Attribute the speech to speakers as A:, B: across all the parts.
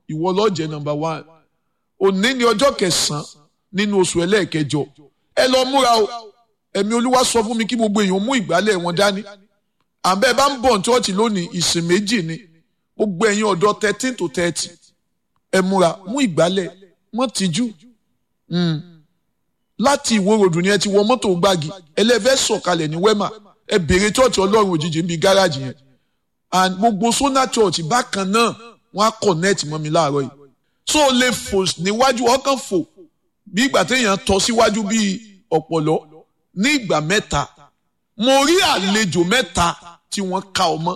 A: ìwọ ló jẹ́ number one òní ni ọjọ́ kẹsàn-án nínú oṣù ẹlẹ́ẹ̀kẹjọ ẹ lọ múra o ẹ̀mí olúwa sọ fún mi kí gbogbo èèyàn mú ìgbálẹ̀ wọn dání àbẹ́ bá ń bọ̀ ní chọ́ọ̀chì lónìí ìsìn méjì ni gbogbo ẹ̀yin ọ̀dọ́ thirteen to thirty ẹ múra mú ìgbálẹ̀ wọ́n tìjú láti ìwó ròdù ni ẹ ti wọ mọ́tò gbági ẹlẹ́fẹ́ sọ̀kalẹ̀ ní wẹ́mà ẹ béèrè chọ́ọ̀chì ọlọ́run òjijì níbi gáràjì yẹn and gbogbo sona church bákan náà wọ́n á connect mọ́ mi láàárọ̀ yìí so o lè fò níwájú ọkàn fò bí ìgbà téèyàn tọ́ síwájú bíi ọ̀pọ̀lọ́ ní ìgbà mẹ́ta mo rí àlejò mẹ́ta tí wọ́n ka ọmọ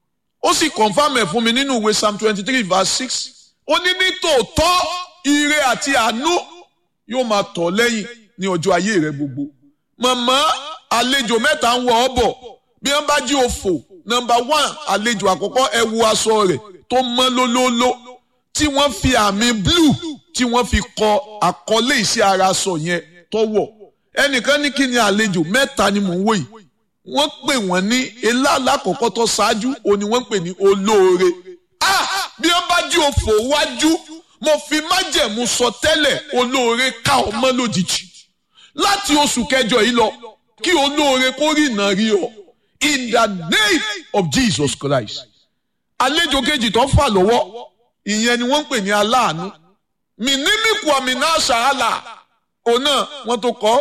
A: ó sì confam ẹ̀ fún mi nínú ìwé psalm twenty three verse six ó ní ní tòótọ́ ire àti àánú yóò máa tọ̀ lẹ́yìn ní ọjọ́ ayé rẹ gbogbo màmá àlejò mẹ́ta ń wọ ọ bọ̀ bí wọ́n bá jí òfò nọ́mbà one àlejò àkọ́kọ́ ẹ wo aṣọ rẹ̀ tó mọ́ lólóóló tí wọ́n fi àmì blue tí wọ́n fi kọ àkọlé iṣẹ́ ara aṣọ yẹn tó wọ̀ ẹnìkan ní kí ni àlejò mẹ́ta ni mò ń wò yìí wọ́n pè wọ́n ní elá alákọ̀ọ́kọ́ tó ṣáájú òun ni wọ́n pè ní olóore ah bí wọ́n bá jí òfò wájú mo fi májẹ̀mú sọ tẹ́lẹ̀ olóore ká ọmọ lójijì láti oṣù kẹjọ yìí lọ kí olóore kó rí ìnà rí ọ in the name of Jesus Christ àlejò kejì tó fà lọ́wọ́ ìyẹn ni wọ́n ń pè ní aláàánú mìnímìkù àmìnà ṣàhálà òun náà wọ́n tó kọ́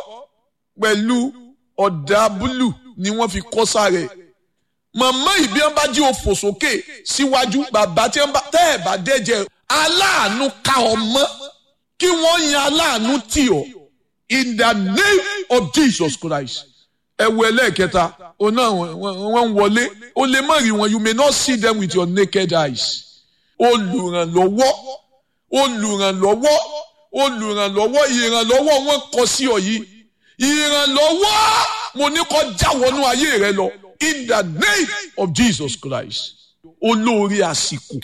A: pẹ̀lú ọ̀dà búlù ni wọ́n fi kọ́ sáré màmá ìbí wọn bá jí òfò sókè síwájú bàbá tí wọn bá tẹ́ ẹ̀ bá dẹ́jẹ́ aláàánú ká ọmọ kí wọ́n yan aláàánú tì ọ́ in the name of Jesus Christ ẹ wo ẹlẹ́ẹ̀kẹta òun náà wọ́n ń wọlé o lè má rí wọn you may not see them with your naked eyes olùrànlọ́wọ́ olùrànlọ́wọ́ olùrànlọ́wọ́ ìrànlọ́wọ́ wọn kọ sí ọ yìí ìrànlọ́wọ́ mo ní kó já wọnú ayé rẹ lọ in the name of Jesus Christ olóore àsìkò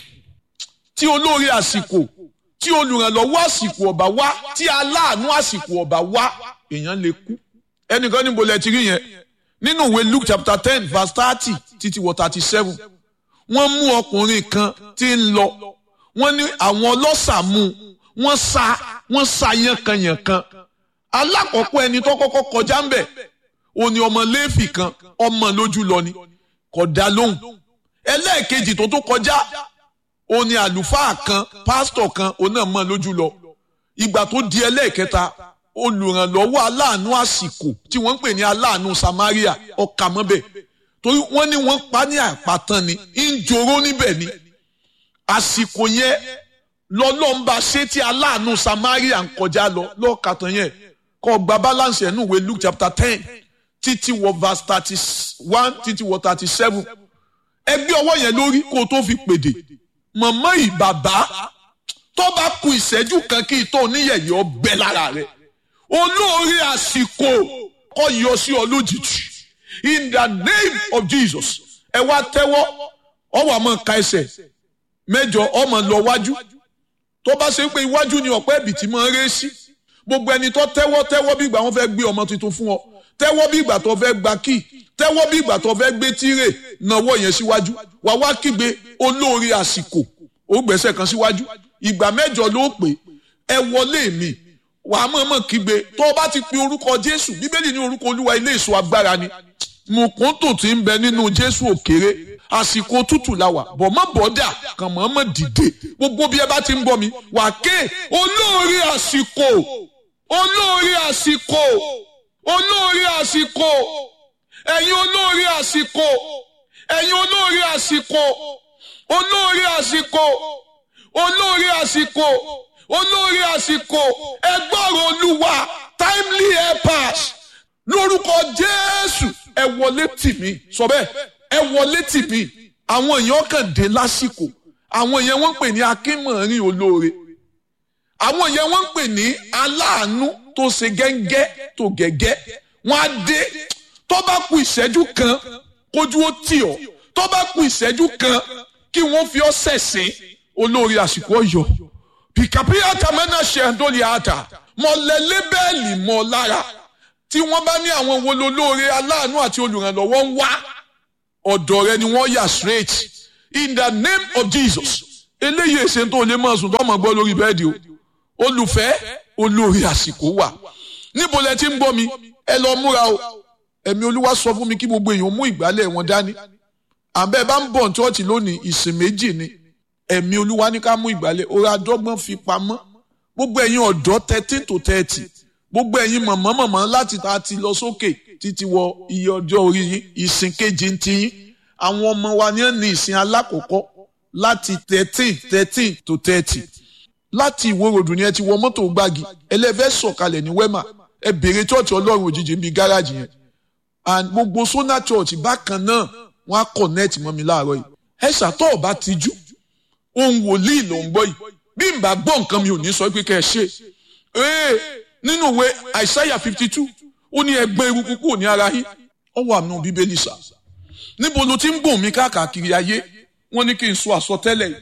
A: tí olóore àsìkò tí olùrànlọ́wọ́ àsìkò ọ̀bà wá tí aláàánú àsìkò ọ̀bà wá èèyàn lè kú ẹnìkan níbo lẹ ti rí yẹn nínú ìwé Luke chapter ten verse thirty títí wọ thirty seven wọ́n mú ọkùnrin kan tí ń lọ wọ́n ní àwọn ọlọ́ṣà mú wọ́n sa wọ́n sa yánkanyànkan alákọ̀ọ́kọ́ ẹni tó kọ́kọ́ kọjá ń bẹ̀ ó ní ọmọ léèfì kan ọmọ lójú lọ ni kò dá lóhùn ẹlẹ́ẹ̀kejì tó tó kọjá ó ní àlùfáà kan pásítọ̀ kan òun náà mọ̀ lójú lọ ìgbà tó di ẹlẹ́ẹ̀kẹta olùrànlọ́wọ́ aláàánú àsìkò tí wọ́n ń pè ní aláàánú Samaria ọkà mọ́bẹ̀ torí wọ́n ní wọ́n pa ní àpàtàn ni ń joró níbẹ̀ ni àsìkò yẹn lọ́lọ́mba ṣé tí aláàánú Samaria ń kọjá lọ lọ́ọ̀kàtàn yẹn kọ́ gba balance ẹ̀ nù wé Luke chapter ten títí wọ verse thirty one títí wọ thirty seven ẹgbẹ́ ọwọ́ yẹn lórí kó o tó fi pèdè mọ̀mọ́ ìbàbá tó bá ku ìṣẹ́jú kan kí ìtọ́ oníyẹ̀yẹ́ ọbẹ̀ lára rẹ̀ olóore àsìkò kọ́ yọ sí ọ lójijì in the name of Jesus ẹ wá tẹ́wọ́ ọwọ́ àmọ́ ka ẹsẹ̀ mẹ́jọ ọmọ lọ wájú tó bá ṣe pé iwájú ni ọ̀pẹ́ ẹ̀bìtì máa ń ré sí gbogbo ẹni tó tẹ́wọ́ tẹ́wọ́ bí ìgbà wọn fẹ́ gbé ọmọ tuntun fún ọ tẹ́wọ́ bí ìgbà tó fẹ́ gba kíì tẹ́wọ́ bí ìgbà tó fẹ́ gbé tírè náwó yẹn síwájú wà wá kígbe olóore àsìkò ó gbẹ̀sẹ̀ kan síwájú ìgbà mẹ́jọ ló pè ẹ wọlé mi wàá mọ̀ọ́mọ̀ kígbe tó o bá ti pe orúkọ Jésù bíbélì ní orúkọ Olúwa ilé ìṣọ́ agbára ni mùkúntù tí ń bẹ nínú Jésù òkèrè àsìkò tútù la wà bọ̀ mọ́ bọ́dà kàn mọ̀ọ́mọ̀ dìde gbogbo bí ẹ bá ti ń gbọ́ mi wà ké olóore àsìkò olóore àsìkò olóore àsìkò ẹ̀yin olóore àsìkò ẹ̀yin olóore àsìkò olóore àsìkò olóore àsìkò olóore àsìkò ẹgbọ́rọ̀ olúwa timely helpers lórúkọ jésù ẹ wọlé tì mí sọ bẹ́ẹ̀ ẹ wọlé tì mí àwọn èèyàn kàn dé lásìkò àwọn èèyàn wọ́n ń pè ní akínmọ̀rin olóore àwọn èèyàn wọ́n ń pè ní aláàánú tó ṣe gẹ́ngẹ́ tó gẹ́gẹ́ wọ́n á dé tó bá ku ìṣẹ́jú kan kójú ó tì ọ́ tó bá ku ìṣẹ́jú kan kí wọ́n fi ọ́ sẹ̀sìn olórí àsìkò ọ̀yọ́ pìkàpìyà tàmẹ́nà ṣẹ̀ńdọ́lì àtà mọ̀lẹ́lẹ́ bẹ́ẹ̀lì mọ́ lára tí wọ́n bá ní àwọn wo lolóore aláàánú àti olùrànlọ́wọ́ ń wá ọ̀dọ̀ rẹ ni wọ́n yà straight in the name of Jesus eléyìí èsè tó lè máa sùn tó máa gbọ́ lórí bẹ́ẹ̀dì o olùfẹ́ olórí àsìkò wà níbo lẹ ti ń gbọ́ mi ẹ lọ múra o ẹ̀mí olúwa sọ fún mi kí gbogbo èèyàn mú ìgbálẹ̀ wọn dání àbẹ́ bá ń bọ̀ ní chọ́ọ̀chì lónìí ìsìn méjì ni ẹ̀mí olúwa ní ká mú ìgbálẹ̀ ọ̀rọ̀ adọ́gbọ́n fi pamọ́ gbogbo ẹ̀yin ọ̀dọ́ thirteen to thirty gbogbo ẹ̀yin mọ̀mọ́ mọ̀mọ́ láti ta ti lọ sókè títí wọ iye ọjọ́ orí yín ìsìn kejì ń ti yín àwọn ọmọ wa ní ní ìsìn alákọ̀ọ́kọ́ láti thirteen thirteen to thirty láti ìwòròdù ni ẹ ti wọ mọ́tò gbági ẹlẹ́fẹ́ sọ̀kalẹ̀ ní wẹ́mà ẹ bèrè chọ́ọ̀chì ọlọ́run òjijì ń bi gáràjì yẹn and gbogbo sona church bákan náà wọ́n á connect mọ́ mi láàárọ̀ yìí ẹ ṣàtọ̀ ọba tijú ohun wòlíì ló ń gbọ́ yìí bí n bá gbọ́ nǹkan mi ò ní sọ pé kẹ́ ẹ ṣe ee nínú ìwé àìsáyà fifty two ó ní ẹgbẹ́ eruku kúrò ní ara yín ó wà nù bíbélì sà níbo ló ti ń gbòm mi káàkiri ayé wọ́n ní kí n sọ àsọtẹ́lẹ̀ yìí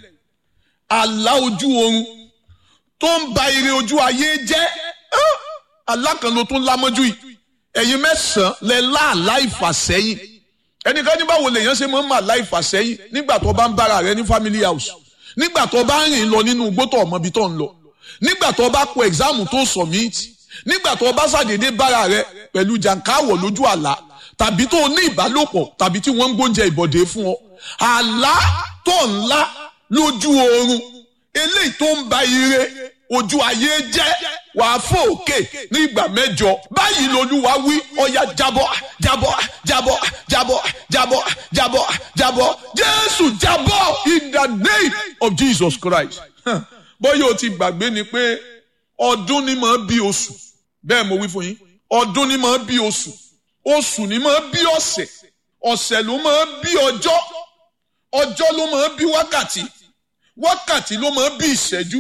A: àlá ojú oorun tó ń ba ire ojú ayé jẹ́ àlá kan ló tún lámọ́jú yìí ẹ̀yin mẹ́sàn-án lẹ láàlá ìfàsẹ́yìn ẹnìkan ní báwo lèèyàn ṣe máa ń mà láì fàsẹ́yìn nígbà tó bá ń bára rẹ ní family house nígbà tó bá ń rìn lọ nínú igbó tó ọmọ ibi tó ń lọ nígbà tó bá kọ ẹ̀gzáàmù tó submit nígbà tó bá ṣàdédé bára rẹ pẹ̀lú jàǹkáwọ̀ lójú àlá tàbí tó ní ìbálòpọ̀ tàbí tí wọ́n ń gbóúnjẹ ìbọ̀dé fún ọ àlá tó ńlá lójú oorun eléyìí tó ń ba ire ojú ayé jẹ́ wàá fò òkè ní ìgbà mẹ́jọ báyìí lolúwa wí ọ̀yà jábọ́ jábọ́ jábọ́ jábọ́ jábọ́ jábọ́ jábọ́ jésù jábọ́ in the name of jesus christ bóyá o ti gbàgbé ni pé ọdún ni máa bí oṣù bẹ́ẹ̀ mo wí fún yín ọdún ni máa bí oṣù oṣù ni máa bí ọ̀sẹ̀ ọ̀sẹ̀ ló máa bí ọjọ́ ọjọ́ ló máa bí wákàtí wákàtí ló máa bí ìṣẹ́jú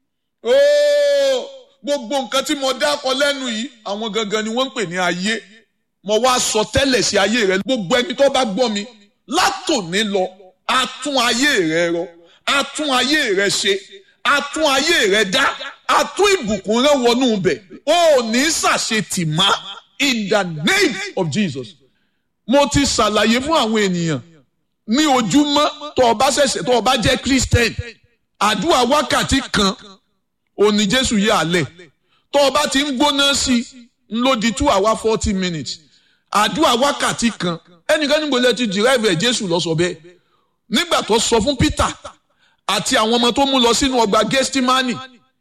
A: ooo gbogbo nǹkan tí mo dákọ lẹ́nu yìí àwọn gangan ni wọ́n ń pè ní ayé mo wá sọ tẹ́lẹ̀ sí ayé rẹ gbogbo ẹni tó bá gbọ́ mi látòní lọ a tún ayé rẹ rọ a tún ayé rẹ ṣe a tún ayé rẹ dá a tún ìbùkún rẹ wọnú bẹ̀ o ò ní ṣàṣetì má in the name of Jesus mo ti ṣàlàyé fún àwọn ènìyàn ní ojúmọ́ tó o bá ṣẹ̀ṣẹ̀ tó o bá jẹ́ Christian àdúrà wákàtí kan òní jésù yà á lẹ̀ tó o bá ti ń gbóná sí i ń lò di two hour forty minutes àdúrà wákàtí kan ẹnìkan níbo lẹ ti derive ẹ̀ jésù lọ sọ bẹ́ẹ̀ nígbà tó sọ fún peter àti àwọn ọmọ tó mú lọ sínú ọgbà gẹ́stímánì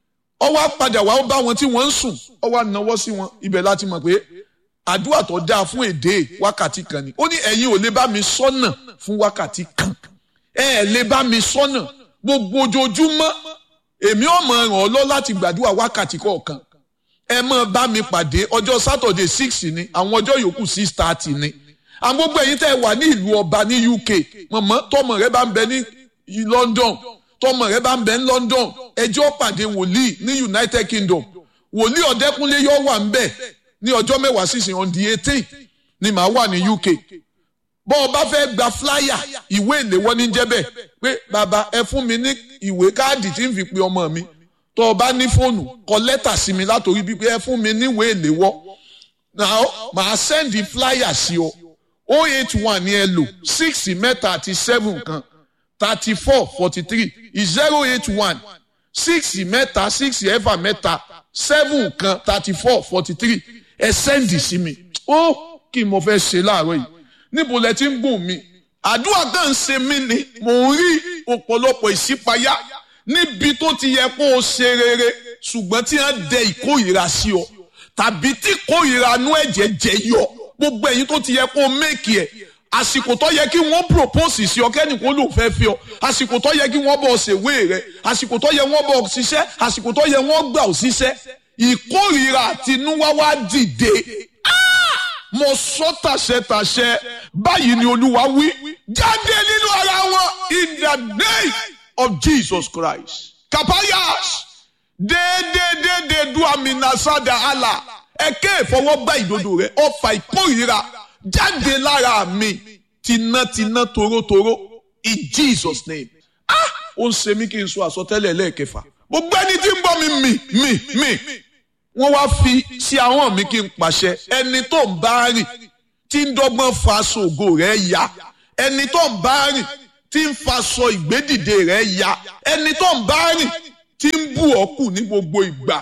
A: ó wá padà wá ó bá wọn tí wọ́n ń sùn ó wá náwó sí wọn ibẹ̀ láti mọ̀ pé àdúrà tó dáa fún èdè wákàtí kan ni ó ní ẹ̀yin ò lè bá mi sọ́nà fún wákàtí kan ẹ̀ lè bá mi sọ́nà gbogbo ojoojúmọ́ èmi ò mọ ràn ọ́ lọ láti gbàdúrà wákàtí kọ̀ọ̀kan ẹ mọ bá mi pàdé ọjọ́ sátọ̀dẹ̀ six ni àwọn ọjọ́ yòókù six thirty ni àwọn gbogbo ẹ̀yin tẹ́ ẹ wà ní ìlú ọba ní UK mọ̀mọ́ tọmọ rẹ bá ń bẹ ní London tọmọ rẹ bá ń bẹ ní London ẹjọ́ pàdé wòlíì ní United Kingdom wòlíì ọ̀dẹ́kúnlé yóò wà ń bẹ̀ ní ọjọ́ mẹ́wàá sísìn on the eighteen ni màá wà ní UK bọ́ ọ bá fẹ́ gba flyer ìwé ìléwọ́ ní jẹ́bẹ̀ pé bàbá ẹ fún mi ní ìwé káàdì tí ń fi pe ọmọ mi tó o bá ní fóònù kọ lẹ́tà sí mi látòrí bíi pé ẹ fún mi níwèé ìléwọ́ now màá sẹ́ndì flyer sí ọ o eight one ní ẹ lò six mẹ́ta àti seven kan thirty four forty three zero eight one six mẹ́ta six ẹ̀fà mẹ́ta seven kan thirty four forty three ẹ sẹ́ndì sí mi ó kí n mo fẹ́ ṣe láàárọ̀ yìí níbo lẹ ti ń gùn mí àdúrà kan ń ṣe mí ni mò ń rí ọ̀pọ̀lọpọ̀ ìṣípayá níbi tó ti yẹ kó o ṣe rere ṣùgbọ́n tí wọ́n dẹ ìkórìíra sí ọ tàbí tí ìkórìíra inú ẹ̀jẹ̀ jẹ yọ gbogbo ẹ̀yin tó ti yẹ kó o méèkì ẹ̀ àsìkò tó yẹ kí wọ́n propose sí ọ kẹ́nìkan ló fẹ́ fi ọ àsìkò tó yẹ kí wọ́n bọ̀ ṣèwé rẹ àsìkò tó yẹ wọ́n bọ̀ ṣiṣẹ́ àsìkò tó yẹ wọ́n gbà ọ ṣiṣẹ́ ìkórìíra àtinúwá wá dìde mo sọ tàṣẹtàṣẹ báyìí ni olúwa wí jáde nínú ara wọn in the name of jesus christ kapayas déédéédéédé du aminasada ala ẹkẹ ìfọwọ́gbá ìdodo rẹ ọfà ìkórìíra jáde lára mi tinátiná torótoró in jesus name ah ó ń ṣe mí kí n sọ àsọtẹ́lẹ̀ lẹ́ẹ̀kẹfà gbogbo ẹni tí ń bọ́ mi mì mì mì wọ́n wá fi sí àwọn mi kí n pàṣẹ ẹni tó ń bá rìn tí ń dọ́gbọ́n fa ṣògo rẹ̀ ya ẹni tó ń bá rìn tí ń faṣọ ìgbédìde rẹ̀ ya ẹni tó ń bá rìn tí ń bù ọ́ kù ní gbogbo ìgbà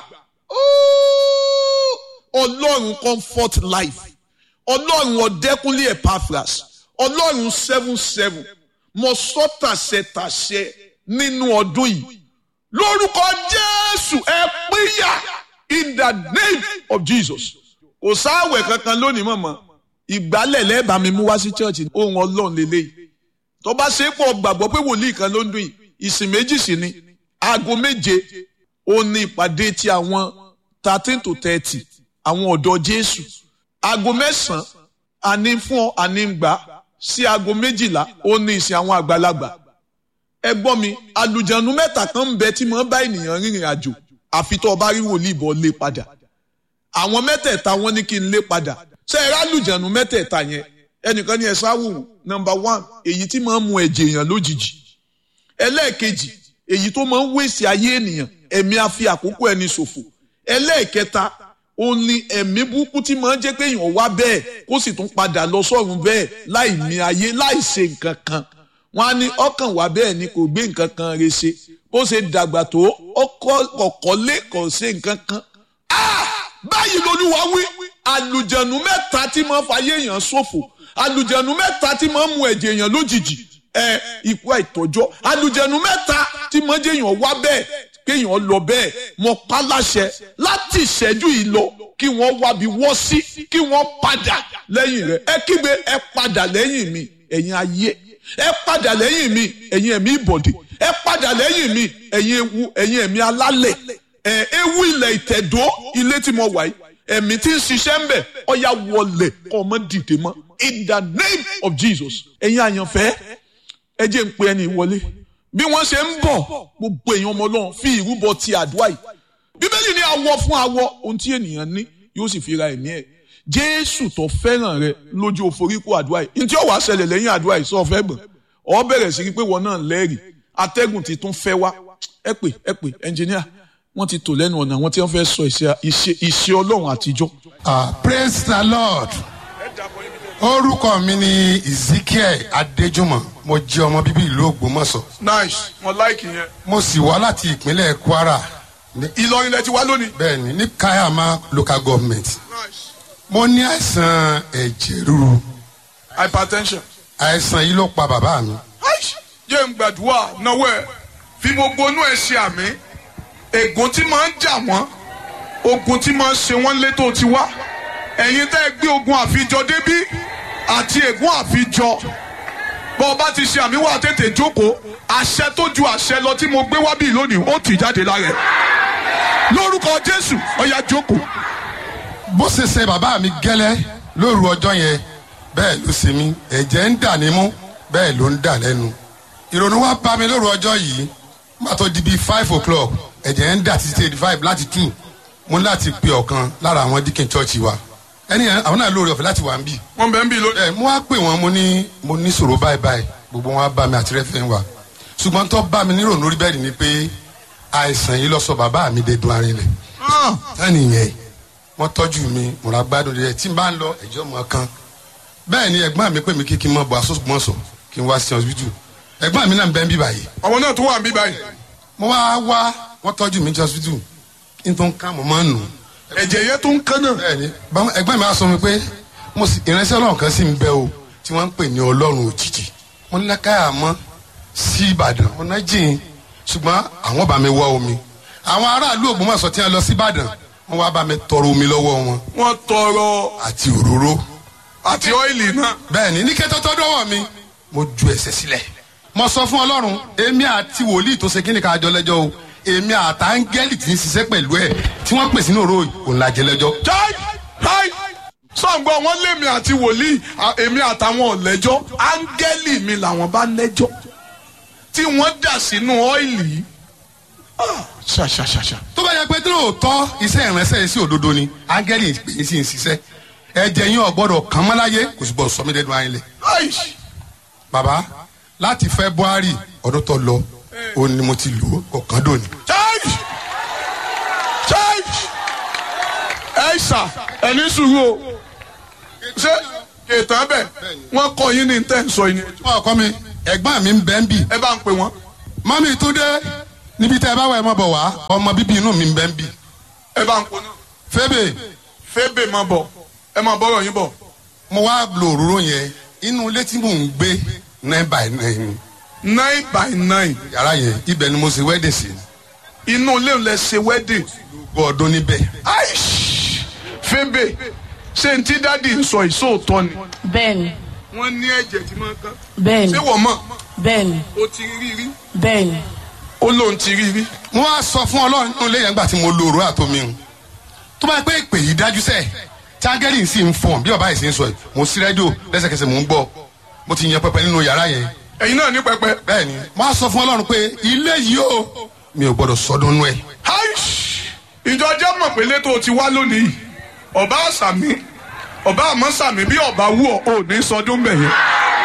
A: ọlọ́run comfort life ọlọ́run ọ̀dẹ́kúnlé epaphras ọlọ́run seven seven mo sọ tàṣẹ tàṣẹ nínú ọdún yìí lórúkọ jésù ẹ pínyà in the name of jesus kò sáwẹ̀ kankan lónìí mọ̀mọ́ ìgbálẹ̀ lẹ́ẹ̀bà mi mú wá sí church ohun ọlọ́run lélẹ́yìí tó bá ṣe é pọ̀ gbàgbọ́ pé wòlíì kan ló ń dún yìí ìsìn méjì sí ni aago méje ó ní ìpàdé ti àwọn thirteen to thirty àwọn ọ̀dọ́ jésù aago mẹ́sàn-án àní fún ọ àní ń gbà sí aago méjìlá ó ní ìsìn àwọn àgbàlagbà ẹ gbọ́ mi àlùjànnú mẹ́ta kan ń bẹ tí mo bá ènìyàn rìnrìn àjò àfi tó o bá rí wòlíì bọ́ lé padà àwọn mẹ́tẹ̀ẹ̀ta wọ́n ní kí n lé padà ṣé ẹ rálùjànnú mẹ́tẹ̀ẹ̀ta yẹn ẹnìkan ní ẹ sáwò nọ́mbà one èyí tí máa ń mu ẹ̀jẹ̀ èèyàn lójijì ẹlẹ́ẹ̀kejì èyí tó máa ń wéṣì ayé ènìyàn ẹ̀mí a fi àkókò ẹni ṣòfò ẹlẹ́ẹ̀kẹta ó ní ẹ̀mí burúkú tí máa ń jẹ́ pé èèyàn wá bẹ́ẹ̀ kó sì tún padà lọ sọ́run bẹ́ẹ̀ láì ní ayé láì ṣe nǹkan kan wọ́n á ní ọkàn wá bẹ́ẹ̀ ni kò gbé nǹkan kan re ṣe bó ṣe dàgbà tó ọkọ̀ lé kò ṣe nǹkan kan. báyìí lolúwa wí àlùjẹ̀nù mẹ́ta tí máa ń fayé èèyàn ṣòfò àlùjẹ̀nù mẹ́ta tí máa ń mu ẹ̀jẹ̀ èèyàn lójijì ẹ ikú àìtọ́jọ́ àlùjẹ̀nù mẹ́ta tí máa ń jẹ́ èèyàn wá bẹ́ẹ̀ kéèyàn lọ bẹ́ẹ̀ mọ pálàṣẹ láti ìṣẹ́jú yìí lọ kí wọ́n wábi wọ́ sí kí wọ́n padà lẹ́yìn rẹ̀ ẹ kígbe ẹ padà lẹ́yìn mi ẹ̀yin ayé ẹ padà lẹ́yìn mi ẹ̀yin ẹ̀mí ìbọ̀dé ẹ padà lẹ́yìn mi ẹ̀yin ewu ẹ̀yin ẹ̀mí alálẹ̀ ẹ̀ ewu ilẹ̀ ìtẹ̀dó ilé tí mo wà yìí ẹ̀mí tí ń ṣiṣẹ́ ń bẹ̀ ọ̀ya wọlé kọ́ ọmọ dìde mọ́ in the name of Jesus ẹ̀yin àyànfẹ́ ẹ jẹ́ ń pe ẹni wọlé bí wọ́n ṣe ń bọ̀ gbogbo èèyàn ọmọ ọlọ́run fi ìrúbọ ti àdúrà yìí bíbélì ní awọ fún awọ ohun tí ènìyàn ní yóò sì fi ra ẹ̀mí ẹ̀ jésù tó fẹ́ràn rẹ lójú òforíkó àdúrà yìí ntí ó wàá ṣẹlẹ̀ lẹ́yìn àdúrà yìí sọ fẹ́ gbọ̀n ọ bẹ̀rẹ̀ sí pé wọn náà lẹ́rìí atẹ́gùn ti tún fẹ́ wá ẹ pè ẹ pè ẹnjìníà wọ́n ti tò lẹ́nu ọ̀nà àwọn tí wọ́n fẹ́ sọ ìṣe ọlọ́run àtijọ́.
B: ah praise the lord orúkọ mi ni ezekiel adéjúmọ̀ mo jẹ́ ọmọ bíbí ìlú ògbómọ̀ṣọ́
A: nice mo like yẹn.
B: mo sì wá láti ìpínlẹ̀ kwara ní
A: ìlọrin lẹ ti wá lónìí.
B: bẹ́ẹ̀ ni ní kayama local government
A: nice
B: mo ní àìsàn ẹ̀jẹ̀ ríru
A: hypertension.
B: àìsàn yìí ló pa bàbá mi
A: jẹ́ ń gbàdúrà náwó ẹ̀ fi gbogbo inú ẹ̀ ṣe àmì ègún tí máa ń jà wọ́n ogun tí máa ń ṣe wọ́n létò ti wá ẹ̀yin tẹ́ ẹ gbé ogun àfijọ débí àti ègún àfijọ bọ́ ọ bá ti ṣe àmì wà tètè jókòó àṣẹ tó ju àṣẹ lọ tí mo gbé wá bí lónìí ó tì jáde lára ẹ̀ lórúkọ jésù ọ̀yà jókòó.
B: bó ṣe ṣe bàbá mi gẹ́lẹ́ lóru ọjọ́ yẹn bẹ́ẹ̀ ló ṣe mí ẹ̀jẹ̀ ń dà nímú bẹ́ẹ̀ ló ń dà lẹ́nu ìrònú wa bá mi lóru ọjọ́ yìí má tó di bíi five o'clock ẹ̀jẹ̀ ń dà títí eighty five láti two mo ní láti pe ọ̀kan lára àwọn díkìn chọ́ọ̀chì wa ẹni yẹn àwọn náà lóore ọ̀fẹ́ láti wà ń bì
A: wọ́n bẹ̀ ń bí lónìí.
B: ẹ mo wá pè wọn mo ní mo ní sọ̀rọ̀ báyìí báyìí gbogbo wọn á bá mi àti rẹ́fẹ̀ wa ṣùgbọ́n tó bá mi nírònú orí bẹ́ẹ̀ ni pé àìsàn yìí lọ sọ bàbá mi dé dun arinlẹ̀ tani yẹn wọ́n tọ́jú mi mo ra gbádùn rẹ̀ tí n bá ń lọ ẹ̀jọ́ mọ̀ kan bẹ́ẹ̀ ni ẹ̀gbọ́n mi pè mí kí kí n mọ̀ bọ̀ asọ́sùgbọ́nsọ̀ kí n wá sí hospital ẹ̀gbọ́n mi náà ń bẹ́ ń bí báyìí
A: àwọn náà tó wà ń bí báyìí.
B: mo wá wá wọ́n tọ́jú mi ní hospital kí n tó ń ká mo máa ń nù
A: ẹ̀jẹ̀ yẹn tó ń kán náà.
B: bẹ́ẹ̀ ni báwọn ẹ̀gbọ́n mi á sọ mi pé mo sì ìránṣẹ́ ọlọ́run kan sì ń bẹ o tí wọ́n ń pè ní ọlọ́run òjijì mo ní lákàyà mọ́ sí ìbàdàn ọ̀nà jìn ṣùgbọ́n àwọn bá mi wá omi àwọn aráàlú ògbómọ̀ṣọ́ tí wọ́n lọ sí ìbàdàn wọ́n wá bá mi tọrọ omi lọ́wọ́ wọn
A: wọ́n tọrọ
B: àti òróró
A: àti ọ́ìlì náà.
B: bẹ́ẹ̀ ni ní kẹ́tọ́ tọ́ dọ́wọ́ mi mo ju ẹsẹ̀ sílẹ̀ mo sọ fún ọlọ́run èmi àti wòlíì tó ṣe kíni ká jọ lẹ́jọ́ o èmi àtàngẹ́lì tí ń ṣiṣẹ́ pẹ̀lú ẹ̀ tí wọ́n pèsè ní òró òun làjẹ́ lẹ́jọ́
A: jai jai sọ̀ǹgbọ́n wọn lémi àti wòlíì à- èmi àtàwọn ọ̀lẹ́jọ́ áńgẹ́lì mi làwọn bá lẹ́jọ́ tí wọ́n dà sínú ọ́ìlì yìí. Ah, ṣàṣàṣàṣà.
B: tó bá yẹ pé tí lóòótọ́ iṣẹ́ ìránṣẹ́ yìí sí òdodo ni áńgẹ́lì yìí sì ń ṣiṣẹ́ ẹ̀jẹ̀ yín ọ̀gbọ́dọ̀ kàn mọ́ láyé kò sì gbọ́dọ̀ sọ mí dẹ́nu ayé lẹ̀.
A: Aish.
B: bàbá láti february ọdún tó lọ òun ni mo ti lò ó kọ̀ọ̀kan dòní.
A: jai jai ẹ ṣà ẹni sùúrù o ṣé ètò ẹbẹ wọn kọ yín ní tẹ́ ń sọ yín.
B: wọn kọ́ mi ẹ̀gbọ́n mi ń bẹ́ ń bì
A: ẹ bá ń pè wọ́n
B: mọ́mí túndé níbi tẹ́ ẹ bá wà ẹ mọ́ bọ̀ wá ọmọ bíbí inú mi ń bẹ́ ń bì
A: ẹ bá ń pè náà
B: fébè
A: fébè máa bọ̀ ẹ máa bọ́rọ̀ yín bọ̀
B: mo wá lo òróró yẹn inú ilé tí mò ń gbé nine by nine
A: nine by nine
B: yàrá yẹn ibẹ̀ ni mo ṣe wedding sí
A: inú ilé ń lẹ ṣe wedding
B: gbọ́ ọdún níbẹ̀
A: aish fébè ṣé n tí dádì ń sọ ìṣòótọ́ ni
C: bẹ́ẹ̀ni
A: wọ́n ní ẹ̀jẹ̀ tí máa ń kán
C: bẹ́ẹ̀ni
A: ṣé wọ́n mọ̀
C: bẹ́ẹ̀ni
A: ó ti rí rí
C: bẹ́ẹ̀ni
A: ó lóun ti rí rí
B: mo wá sọ fún ọlọ́run nínú ilé yẹn gbà tí mo lo òróró àtomi hùn tó bá yẹ pé ìpè yìí dájú sẹ́ẹ̀ tágẹ́lì sì ń fọ̀n bí ọba yìí sì ń sọ yìí mo sí rédíò lẹ́sẹ̀kẹsẹ̀ mò ń gbọ́ mo ti yan pẹpẹ nínú yàrá yẹn
A: ẹ̀yin náà ní pẹpẹ
B: bẹ́ẹ̀ ni mo wá sọ fún ọlọ́run pé ilé yìí o mi ò gbọ́dọ̀ sọdún nú ẹ̀
A: aish ìjọ jẹ́ mọ̀ pé létò ti wá lónìí yìí ọba àṣàmì ọba àmọ́ sàmì bí ọba wú ọ ò ní sọdún bẹ̀ yẹn.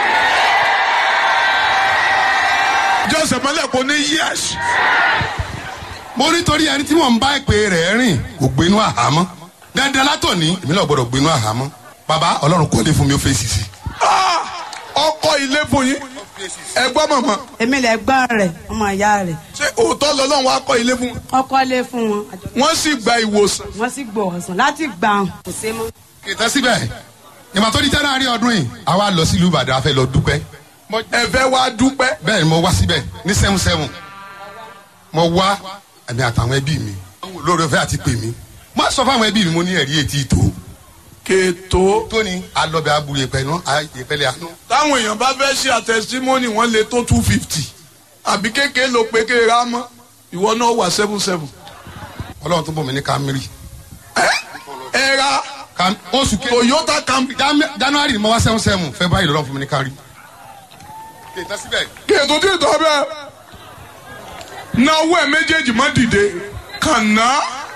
A: jọ́sẹ̀ mọ́lẹ̀ kò ní yẹ́sì.
B: mo rí torí ẹni tí mò ń bá ìpè rẹ̀ rìn kò gbénú àhámọ́ dandan látòní èmi náà gbọ́dọ̀ gbénú àhámọ́ bàbá ọlọ́run kọ́lé fún mi ó fèsì sí
A: ọkọ ilé fún yín ẹgbọ́n mọ̀mọ́
D: èmi lè gbọ́n rẹ̀ ọmọ ìyá rẹ̀
A: ṣé òótọ́ lọ́lọ́run wá kọ́ ilé fún wọn.
D: ọkọ lé fún wọn àjọ
A: wọ́n sì gba ìwòsàn.
D: wọn sì gbọ́ ọ̀sán láti gbà hàn kò sé mọ́.
B: kìtà síbẹ̀ ìmọ̀ tó di january ọdún yìí àwa lọ sílùú ìbàdàn a fẹ́ lọ dúpẹ́
A: ẹ fẹ́ wá dúpẹ́.
B: bẹ́ẹ̀ ni mo wá síbẹ̀ ní seven seven mo wá ẹ̀mí àtàwọn ẹbí mi lórí ọ̀fẹ́ àti pè mí mo sọ fáwọn ẹbí mi mo ní ẹ̀rí etí ìtò
A: kètò
B: tóní alọ́bẹ̀ abu yẹpẹ̀ nù yẹpẹ̀lẹ̀ àánú
A: táwọn èèyàn bá fẹ́ ṣe àtẹ̀símọ́nì wọ́n lè tó two fifty àbí kékeré ló pé kéèrè á mọ́ ìwọ náà wà seven seven.
B: ọlọ́run tó bọ̀ mí ní kámírì
A: ẹ ra
B: Kam- oṣù kejì
A: Toyota Camry
B: Jan- january ni mo wá seven seven february lọ́run fún mi ní kárí. kìtà síbẹ̀
A: kètò tí ì tọ́ bẹ́ẹ̀ náwó ẹ̀ méjèèjì má dìde kànáà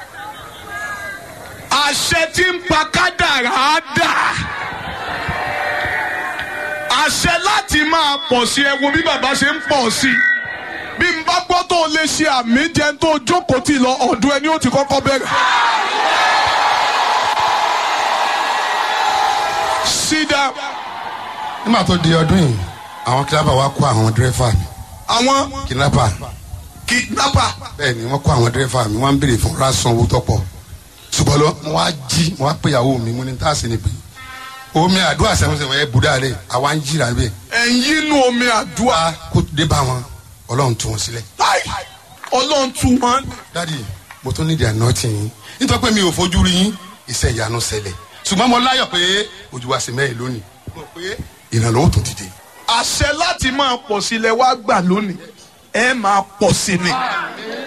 A: àṣẹ tí ń pa kádàrá á dà àṣẹ láti máa pọ̀ sí ẹ wo bí bàbá ṣe ń pọ̀ sí bí n bá gbọ́ tó lè ṣe àmì jẹun tó jókòó tì lọ ọ̀dọ̀ ẹni ó ti kọ́kọ́ bẹ̀rẹ̀. sídà
B: nígbà tó di ọdún yìí àwọn kidnapper wa kó àwọn dírẹ́fà mi
A: àwọn
B: kidnapper
A: kidnapper
B: bẹ́ẹ̀ ni wọ́n kó àwọn dírẹ́fà mi wọ́n ń béèrè fún rásán owó tọ́pọ̀ ṣùgbọ́n lọ mo wá jí mo wá pé ìyàwó mi mo ní tá a sì ní pé omi àdúrà sẹ́wọ̀nsẹ̀wọ̀n ẹ̀ bùdá rẹ̀ àwa ń jìrà bẹ́ẹ̀
A: ẹ̀yìn inú omi àdúrà
B: wá kó dé bá wọn ọlọ́run tú wọn sílẹ̀.
A: láì ọlọ́run tú wọn.
B: dádì mo tún nídìí àná tì yín nítorí pé mi ò fojú rí yín iṣẹ́ ìyanu ṣẹlẹ̀ ṣùgbọ́n mo láyọ̀ pé ojú wa sì mẹ́rin lónìí mo pé ìrànlọ́wọ́ tó dìde.
A: àṣẹ láti máa pọ̀ sí ilẹ̀ wá gbà lónìí ẹ máa pọ̀ sí ni